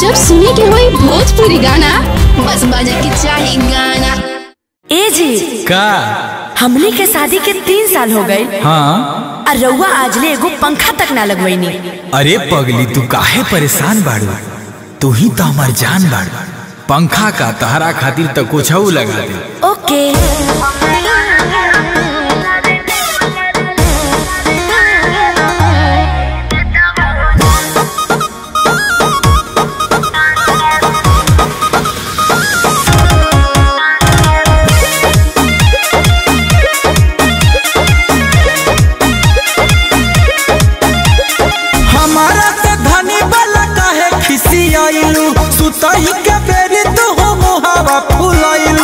जब सुने के होई भोजपुरी गाना बस बजे के चाही गाना ए जी का हमने के शादी के तीन साल हो गए हाँ और रउआ आजले एगो पंखा तक ना लगवैनी अरे पगली तू काहे परेशान बाड़ू तू ही तो हमार जान बाड़ू पंखा का तहरा खातिर तो कुछ लगा दे ओके हमारा से धनी वाला काहे खिसी आइलू सुतही के बेरी तू हो मुहावा फुलाइलू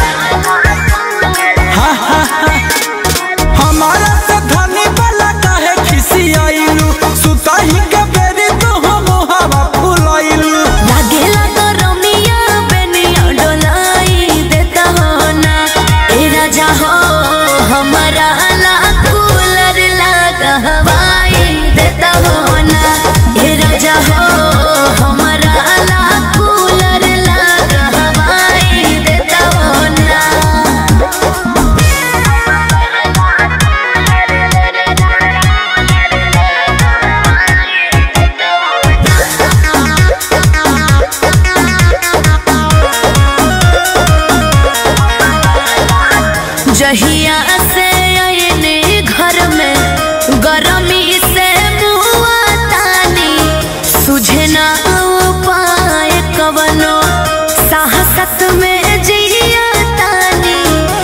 हा, हा, हा। हमारा से धनी वाला काहे खिसी आइलू सुतही के बेरी तू हो मुहावा फुलाइलू लागेला तो रमिया बेनिया डोलाई देता हो ना ए राजा हो हमारा ला कूलर लगा हवाई देता हो ना ए राजा हो हमारा ला कूलर लगा हवाई देता हो ना जहिया से आयने घर में गरमी से मुआ तानी सुझे ना उपाय कवनो साहसत में जिया तानी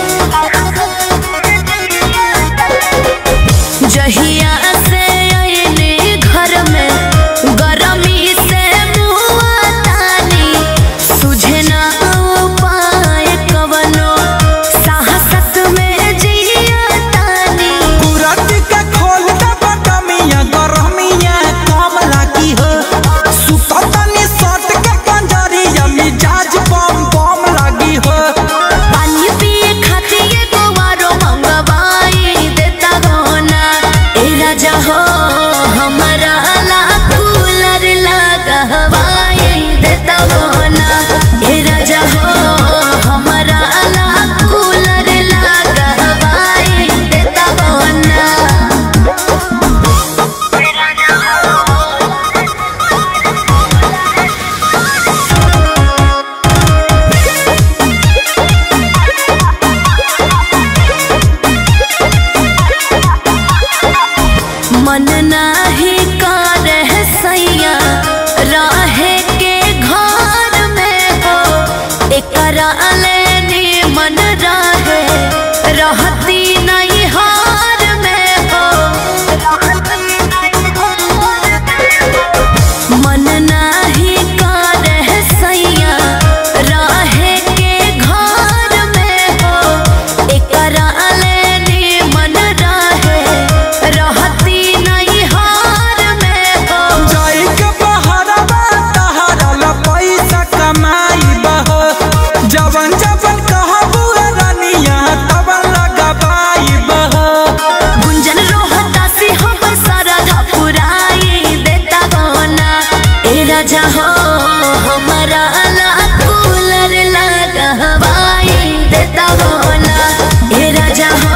जहिया से आयने घर में गरमी से मुआ तानी सुझे ना उपाय कवनो साहसत में जिया तानी कुराती के खोल दे बटमिया गरमिया कम लागी हो सुततनी सट के पंजरिया मिजाज बम बम लागी हो पानी पिए खातिर एगो आरो मंगवाई देता हो ना ए राजा हो हमारा ला कूलर लगा हवाई देता हो ना ए राजा हो हमारा ला कूलर लगा हवाई देता हो ना मन नाही करे सैया रहे के घर में हो एकरा लेनी मन रहे रहती नहीं हार में हो मन नाही करे सैया रहे के घर में हो एकरा लेनी मन रहे रहती नहीं हार में हो जाई के बहरवा तहरा ला पैसा कमाई बहो जवन जवन कहबू रानिया तवन लगाबाई बहो गुंजन रोहता से हमर सरधा पुराई देता हो ना ए राजा हो हमारा ला कूलर लगा हवाई देता हो ना ए राजा हो